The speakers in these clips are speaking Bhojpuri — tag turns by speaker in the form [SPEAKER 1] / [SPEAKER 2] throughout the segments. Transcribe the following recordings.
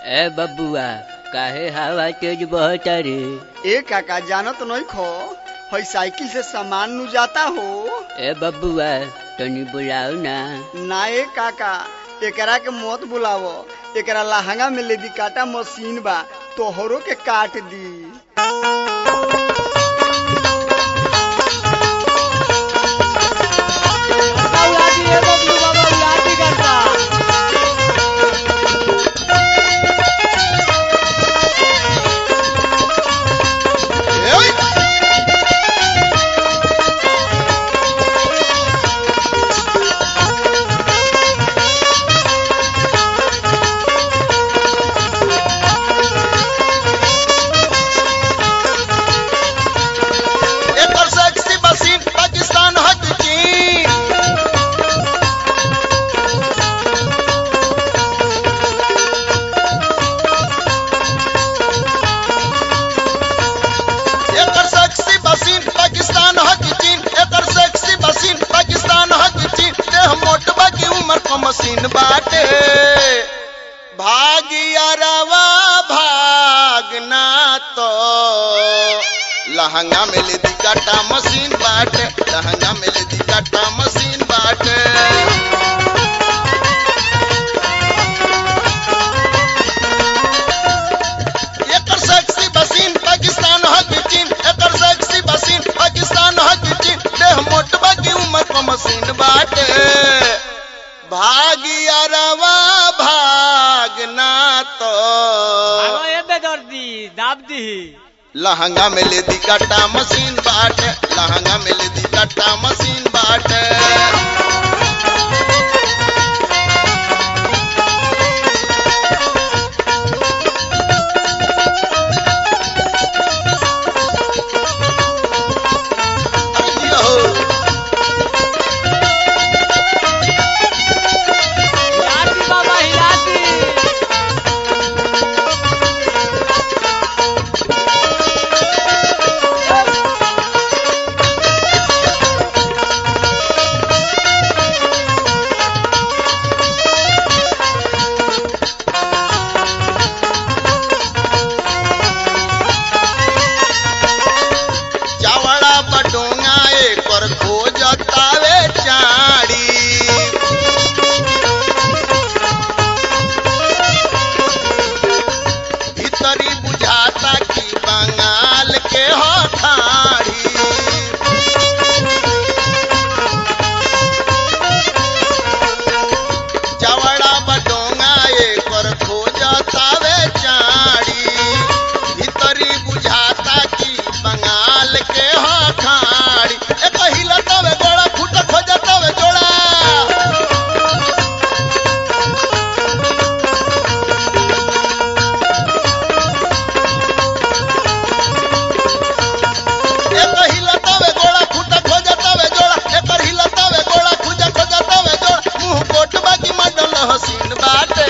[SPEAKER 1] ए बबुआ काहे हवा तेज बहता रे
[SPEAKER 2] ए काका जानत नहीं खो हई साइकिल से सामान नु जाता हो
[SPEAKER 1] ए बबुआ तनी बुलाओ ना
[SPEAKER 2] ना ए काका एकरा के मत बुलावो एकरा लहंगा में लेदी काटा मशीन बा तोहरो के काट दी
[SPEAKER 3] एकर सेक्सी मशीन पाकिस्तान हक चीन एकर सेक्सी मशीन पाकिस्तान हक चीन एकर सेक्सी मशीन पाकिस्तान हक चीन देह मोटबा की उम्र को मशीन बाटे भागिया रवा भागना तो लहंगा में ले दी काटा मशीन बाटे लहंगा में ले दी काटा मशीन बाटे एकर सेक्सी मशीन पाकिस्तान हक चीन एकर सेक्सी मशीन पाकिस्तान हक चीन देह मोटबा की उम्र को मशीन बाटे भागिया रवा भागना तो लहंगा में ले दी काटा मशीन बाटे लहंगा में ले दी काटा मशीन बाटे अरे हो चावड़ा बटोंगा एकर खोजतावे चाड़ी भीतरी बुझाता कि बंगाल के हठाड़ी चावड़ा बटोंगा एकर खोजतावे चाड़ी भीतरी बुझाता कि बंगाल के हठाड़ी एक हिलतावे गोड़ा फूट खोजतावे जोड़ा एक हिलतावे गोड़ा फूट खोजतावे जोड़ा एकर हिलतावे गोड़ा खुजा खोजतावे जोड़ा मुंह कोटबा की मडल हसीन बाटे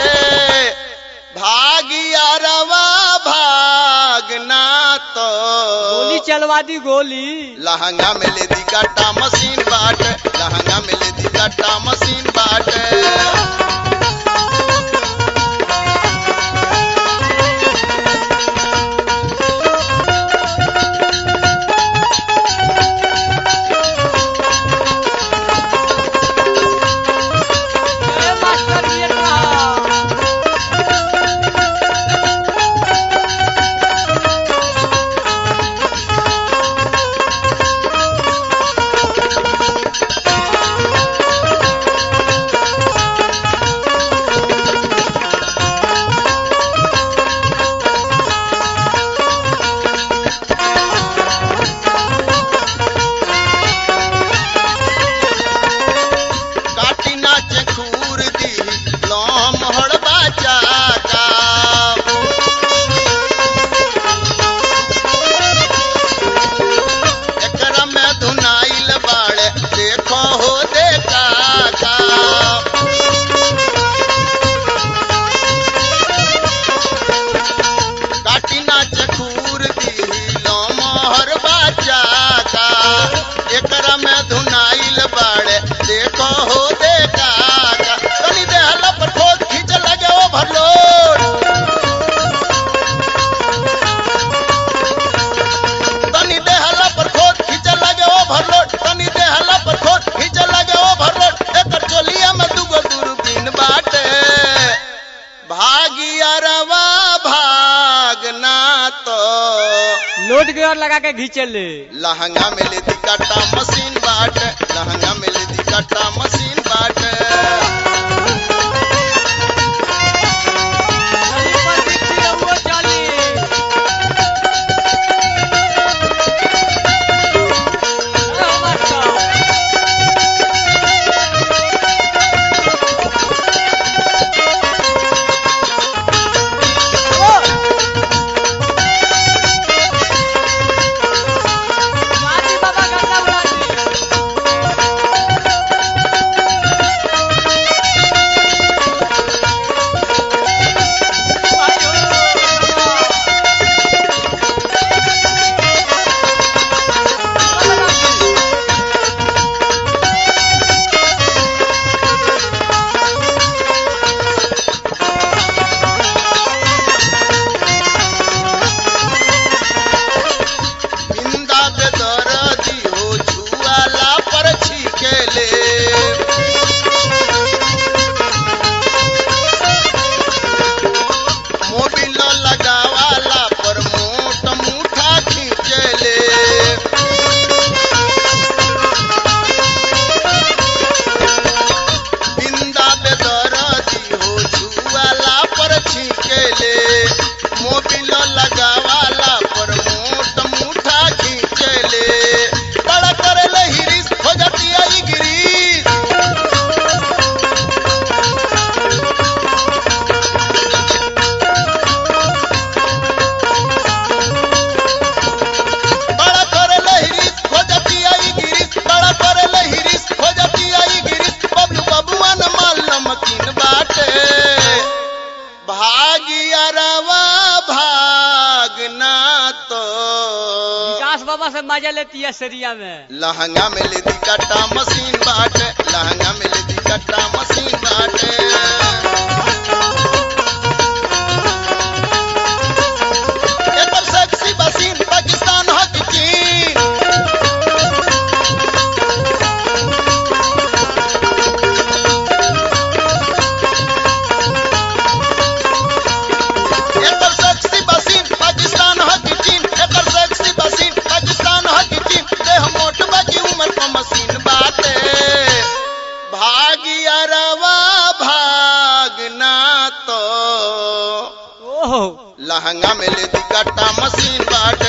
[SPEAKER 3] भागिया रवा भागना तो
[SPEAKER 4] गोली चलवा दी गोली
[SPEAKER 3] लहंगा में ले दी काटा मशीन बाटे लहंगा में ले दी काटा मशीन बाटे
[SPEAKER 4] ए मास्टर ये कहा
[SPEAKER 3] काटी नाचे खूर दी लोम हड़बा चाका एकरा में धुनाइल बाड़े देखो हो दे काका काटी नाचे खूर दी लोम हड़बा चाका एकरा में धुनाइल बाड़े देखो हो दे काका कनी दे हल्ला पर खोद खींच लगे ओ भरलोड
[SPEAKER 4] फोर्थ गियर लगा के घींचे ले
[SPEAKER 3] लहंगा में ले दी काटा मशीन बाट लहंगा में ले दी काटा मशीन बाट
[SPEAKER 4] चली पर दीक्षी रहुओ चली अरे हो मास्टर गाजी बाबा गंगा उड़ा दी भाई हो
[SPEAKER 3] बिंदा पे दर्दी हो छुआला पर छिकेले मोबिल लगावाला पर मोट मुठा खींचले बिंदा पे दर्दी हो छुआला पर छिकेले मोबिल लगावाला पर मोट मुठा खींचले बड़ा करले हिरिस हो जाती आई गिरीश बड़ा करले हिरिस हो जाती आई गिरीश बड़ा करले हिरिस हो जाती आई गिरीश बबलू बबुआ न माल नमकीन बाटे भागिया रवा भागना तो
[SPEAKER 4] विकास बाबा से मजा लेती है सरिया में
[SPEAKER 3] लहंगा में ले दी कट्टा मशीन बाटे लहंगा में ले दी कट्टा मशीन बाटे एकर सेक्सी मशीन पाकिस्तान ह कि चीन एकर सेक्सी मशीन पाकिस्तान ह कि चीन एकर सेक्सी मशीन पाकिस्तान ह कि चीन देह मोट बाकी उम्र पर मशीन बाटे भागिया रवा भागना तो
[SPEAKER 4] ओह
[SPEAKER 3] लहंगा में ले दी कट्टा मशीन बाट